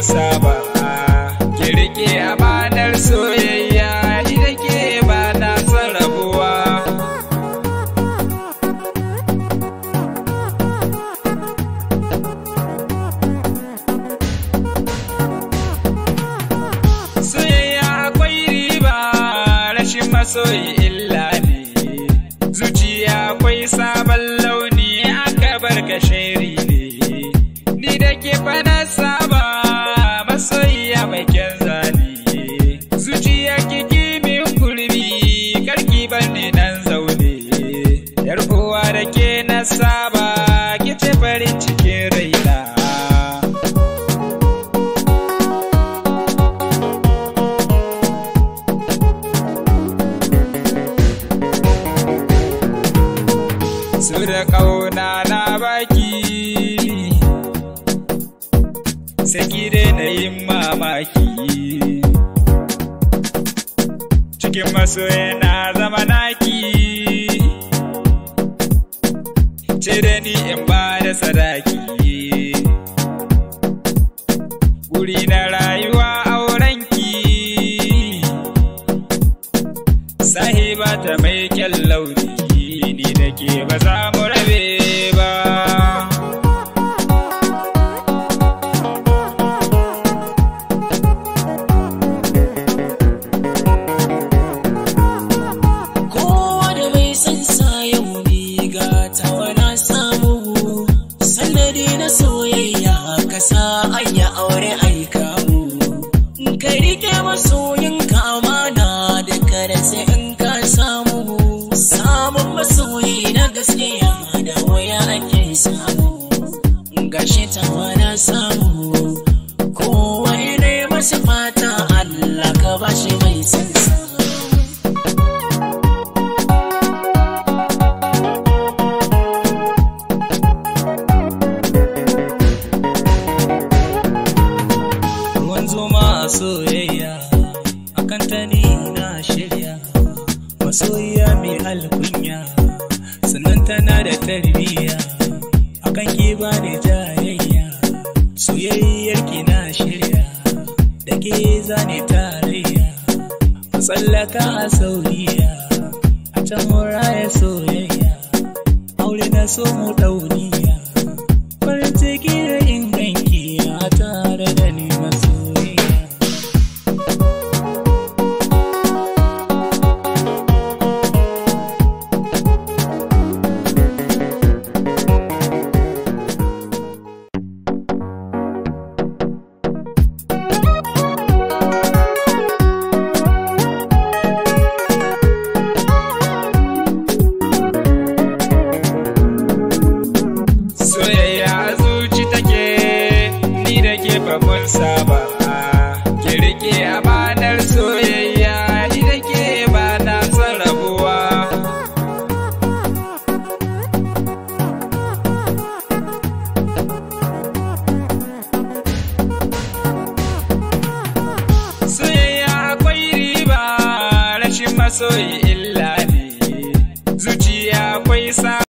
saba ki rike amanar soyayya ita ke ba na son rabuwa soyayya akwai riba rashin masoyi illa ne zuciya akwai sabon launi aka bar ka sheri ne ni da ke fana saba masoyiya mai kyan zane zuciya kiki min kurbi karki bar ni nan zaune yar uwa da ke na saba ki ce farin cikin raina su da ƙauna na baki saki dai na yin mamaki cikin masoya na zama naki ce da ni in ba da sadaki wuri na rayuwa aurenki sahiba ta mai kyan launi ni da ke ba za mu rabe ba kowa da mai san sa yau ni ga tawa na samu sannadi na soyayya ka sa anya aure aika mu ka rike masoyin ka amana da kada sai in ka samu samun masoyi na gaskiya da waya ake samu gashi tawa na samu kowa ne masa fata Allah ka bashi mai san sa ruwan zoma a soyayya akan ta ni na shirya masoyiya mai alkunya sannan tana da tarbiyya akan ki ba da jayayya soyayyar ki na shirya da ke zane tarayya tsallaka a sauriya a can muraya soyayya aure na so mu dauniya farin ciki da inganki a tare da ni masoyiya soyayya a zuci take ni da ke mun saba ki rike amanar soyayya ni da ke ba na son rabuwa soyayya akwai riba rashin masoyi